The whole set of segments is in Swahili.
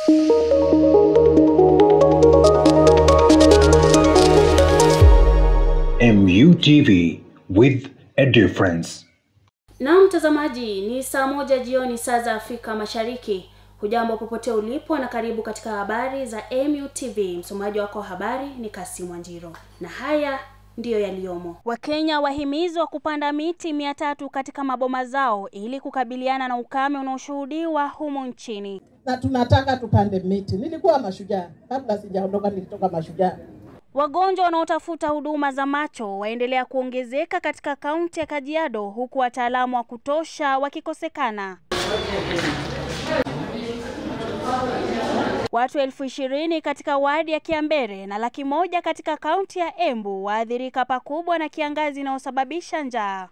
MUTV with a difference. Na mtazamaji, ni saa moja jioni saa za Afrika Mashariki. Hujambo popote ulipo na karibu katika habari za MUTV. Msomaji wako wa habari ni Kasimu Wanjiro, na haya ndiyo yaliyomo. Wakenya wahimizwa kupanda miti mia tatu katika maboma zao ili kukabiliana na ukame unaoshuhudiwa humo nchini. na tunataka tupande miti. Nilikuwa Mashujaa kabla sijaondoka, nilitoka Mashujaa. Wagonjwa wanaotafuta huduma za macho waendelea kuongezeka katika kaunti ya Kajiado huku wataalamu wa kutosha wakikosekana. Watu elfu ishirini katika wadi ya Kiambere na laki moja katika kaunti ya Embu waathirika pakubwa na kiangazi inayosababisha njaa.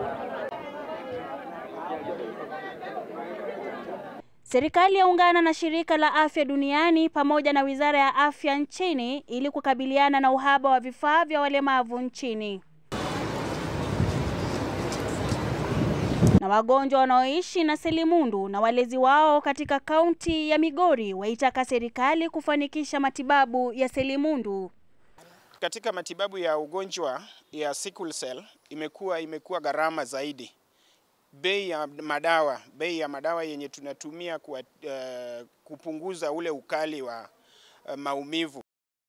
Serikali yaungana na shirika la afya duniani pamoja na wizara ya afya nchini ili kukabiliana na uhaba wa vifaa vya walemavu nchini. Na wagonjwa wanaoishi na selimundu na walezi wao katika kaunti ya Migori waitaka serikali kufanikisha matibabu ya selimundu. Katika matibabu ya ugonjwa ya sickle cell imekuwa imekuwa gharama zaidi. Bei ya madawa, bei ya madawa yenye tunatumia kwa, uh, kupunguza ule ukali wa uh, maumivu.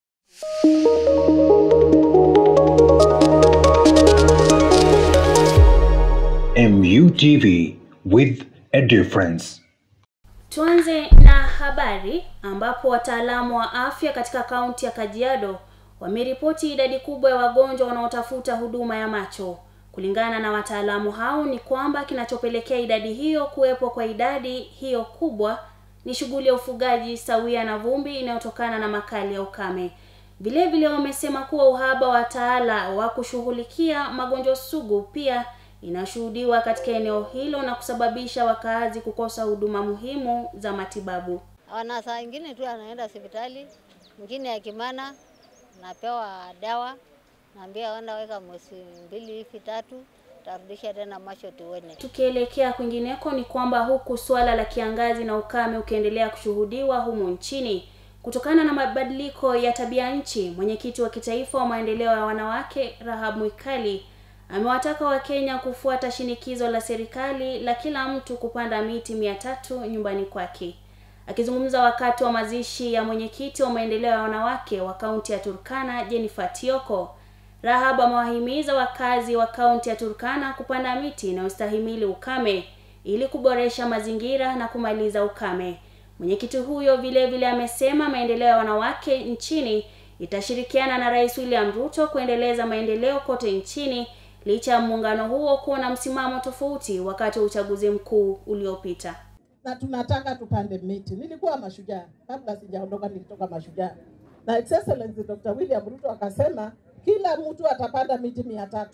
MUTV with a difference. Tuanze na habari ambapo wataalamu wa afya katika kaunti ya Kajiado wameripoti idadi kubwa ya wagonjwa wanaotafuta huduma ya macho. Kulingana na wataalamu hao ni kwamba kinachopelekea idadi hiyo kuwepo kwa idadi hiyo kubwa ni shughuli ya ufugaji sawia na vumbi inayotokana na makali ya ukame. Vile vile wamesema kuwa uhaba wa wataala wa kushughulikia magonjwa sugu pia inashuhudiwa katika eneo hilo na kusababisha wakaazi kukosa huduma muhimu za matibabu. Wana saa ingine tu anaenda hospitali, mwingine ya Kimana napewa dawa, naambia enda weka mwezi mbili hivi tatu, tarudisha tena macho tuone. Tukielekea kwingineko ni kwamba huku suala la kiangazi na ukame ukiendelea kushuhudiwa humu nchini kutokana na mabadiliko ya tabia nchi, mwenyekiti wa kitaifa wa maendeleo ya wanawake Rahab Mwikali amewataka Wakenya kufuata shinikizo la serikali la kila mtu kupanda miti mia tatu nyumbani kwake. Akizungumza wakati wa mazishi ya mwenyekiti wa maendeleo ya wanawake wa kaunti ya Turkana Jennifer Tioko, Rahab amewahimiza wakazi wa kaunti ya Turkana kupanda miti inayostahimili ukame ili kuboresha mazingira na kumaliza ukame. Mwenyekiti huyo vile vile amesema maendeleo ya wanawake nchini itashirikiana na Rais William Ruto kuendeleza maendeleo kote nchini licha ya muungano huo kuwa na msimamo tofauti wakati wa uchaguzi mkuu uliopita. na tunataka tupande miti. Nilikuwa Mashujaa kabla sijaondoka, nilitoka Mashujaa na His Excellency Dr. William Ruto akasema kila mtu atapanda miti mia tatu.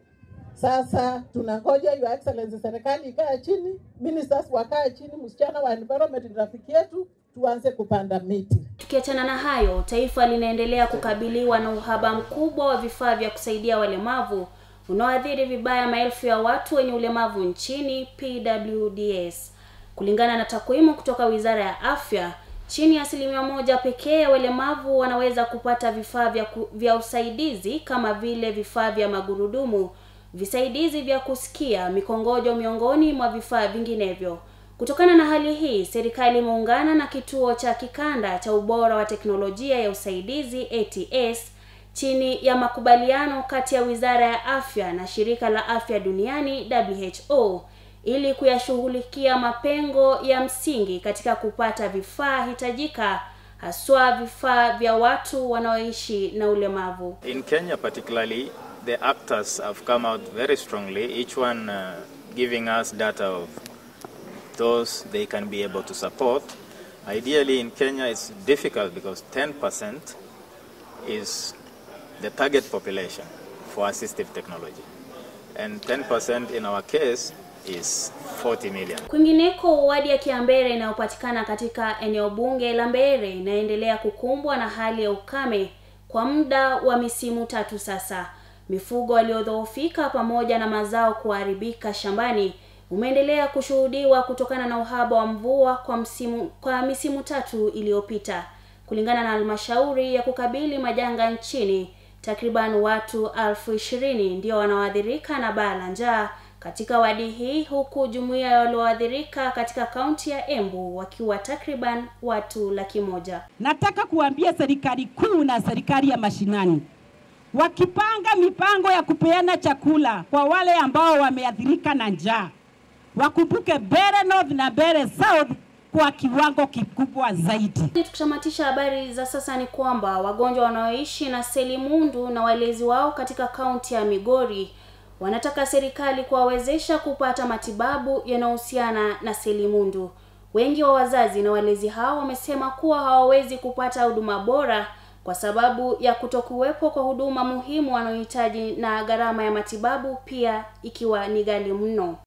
Sasa tunangoja Your Excellency, serikali ikae chini, ministers wakae chini, msichana wa environment ni rafiki yetu, tuanze kupanda miti. Tukiachana na hayo, taifa linaendelea kukabiliwa na uhaba mkubwa wa vifaa vya kusaidia walemavu unaoathiri vibaya maelfu ya watu wenye ulemavu nchini PWDS. Kulingana na takwimu kutoka Wizara ya Afya, chini ya asilimia moja pekee ya walemavu wanaweza kupata vifaa vya, ku, vya usaidizi kama vile vifaa vya magurudumu, visaidizi vya kusikia, mikongojo miongoni mwa vifaa vinginevyo. Kutokana na hali hii, serikali imeungana na kituo cha kikanda cha ubora wa teknolojia ya usaidizi ATS chini ya makubaliano kati ya Wizara ya Afya na Shirika la Afya Duniani WHO ili kuyashughulikia mapengo ya msingi katika kupata vifaa hitajika haswa vifaa vya watu wanaoishi na ulemavu. In Kenya, particularly, the actors have come out very strongly, each one uh, giving us data of those they can be able to support. Ideally, in Kenya, it's difficult because 10% is the target population for assistive technology. And 10% in our case is 40 million. Kwingineko, wadi ya Kiambere inayopatikana katika eneo bunge la Mbeere inaendelea kukumbwa na hali ya ukame kwa muda wa misimu tatu sasa. Mifugo waliodhoofika pamoja na mazao kuharibika shambani umeendelea kushuhudiwa kutokana na uhaba wa mvua kwa msimu kwa misimu tatu iliyopita. Kulingana na halmashauri ya kukabili majanga nchini, takriban watu elfu ishirini ndio wanaoathirika na baa la njaa katika wadi hii, huku jumuiya ya walioathirika katika kaunti ya Embu wakiwa takriban watu laki moja. Nataka kuambia serikali kuu na serikali ya mashinani wakipanga mipango ya kupeana chakula kwa wale ambao wameathirika na njaa, wakumbuke Mbeere North na Mbeere South kwa kiwango kikubwa zaidi. Tukitamatisha habari za sasa ni kwamba wagonjwa wanaoishi na selimundu na walezi wao katika kaunti ya Migori wanataka serikali kuwawezesha kupata matibabu yanayohusiana na selimundu. Wengi wa wazazi na walezi hao wamesema kuwa hawawezi kupata huduma bora kwa sababu ya kutokuwepo kwa huduma muhimu wanaohitaji na gharama ya matibabu pia ikiwa ni ghali mno.